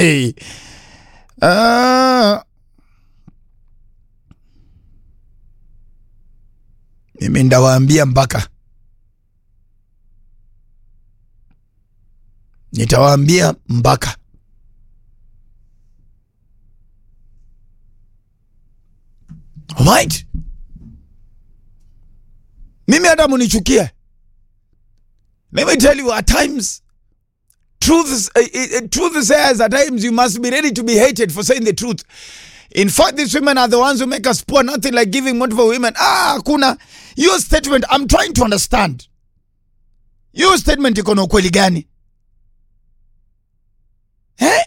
Hey. Ah. Mimi ndawaambia mpaka nitawaambia mpaka Alright. Mimi hata munichukie. Let me tell you at times truth is, uh, uh, truth says at times you must be ready to be hated for saying the truth. In fact, these women are the ones who make us poor, nothing like giving money for women. Ah, kuna your statement, I'm trying to understand. Your statement iko na ukweli gani? Eh?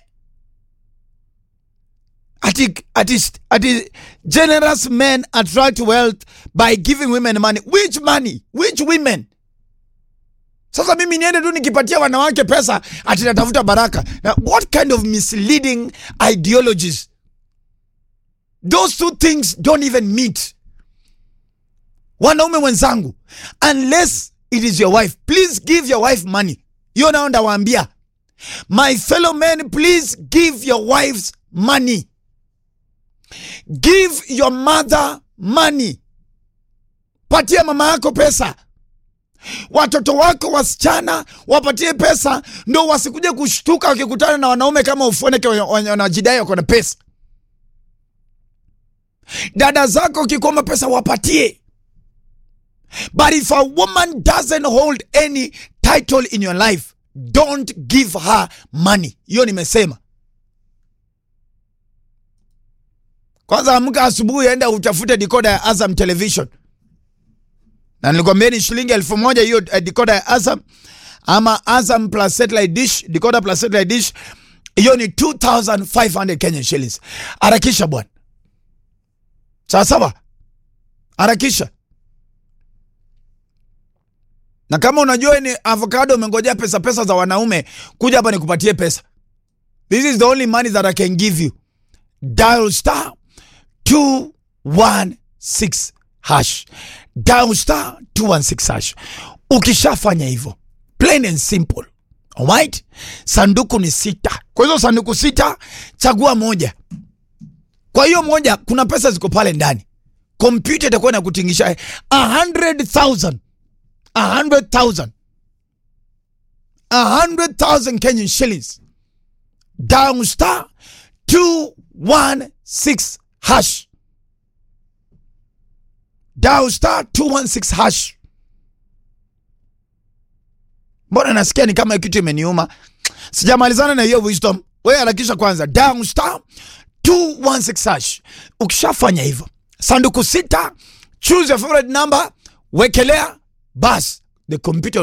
Ati, ati, ati generous men attract wealth by giving women money. Which money? Which women? Sasa mimi niende tu nikipatia wanawake pesa ati natafuta baraka. Now, what kind of misleading ideologies? Those two things don't even meet. Wanaume wenzangu, unless it is your wife, please give your wife money. Hiyo nao ndawaambia. My fellow men, please give your wives money. Give your mother money. Patia mama yako pesa. Watoto wako wasichana wapatie pesa, ndo wasikuje kushtuka wakikutana na wanaume kama ufoneke wanajidai wako na pesa. Dada zako ukikoma pesa wapatie. But if a woman doesn't hold any title in your life, don't give her money. Hiyo nimesema. Kwanza amka asubuhi, enda utafute dikoda ya Azam Television, na nilikwambia ni shilingi elfu moja hiyo uh, dikoda ya Azam ama Azam plus satellite dish, dikoda plus satellite dish, hiyo ni 2500 Kenyan shillings. Harakisha bwana, sawa sawa, harakisha. Na kama unajua ni avocado umengojea pesa pesa za wanaume, kuja hapa nikupatie pesa. This is the only money that I can give you. Dial star 216 hash. Dial star 216 hash. Ukishafanya hivyo, plain and simple. Alright? Sanduku ni sita. Kwa hizo sanduku sita, chagua moja. Kwa hiyo moja kuna pesa ziko pale ndani. Kompyuta itakuwa inakutingisha 100,000 a hundred thousand a hundred thousand Kenyan shillings down star two one six hash down star two one six hash. Mbona nasikia ni kama kitu imeniuma, sijamalizana na hiyo wisdom. Wewe harakisha kwanza, down star 216 hash. Ukishafanya hivyo, sanduku sita, choose your favorite number, wekelea bas the computer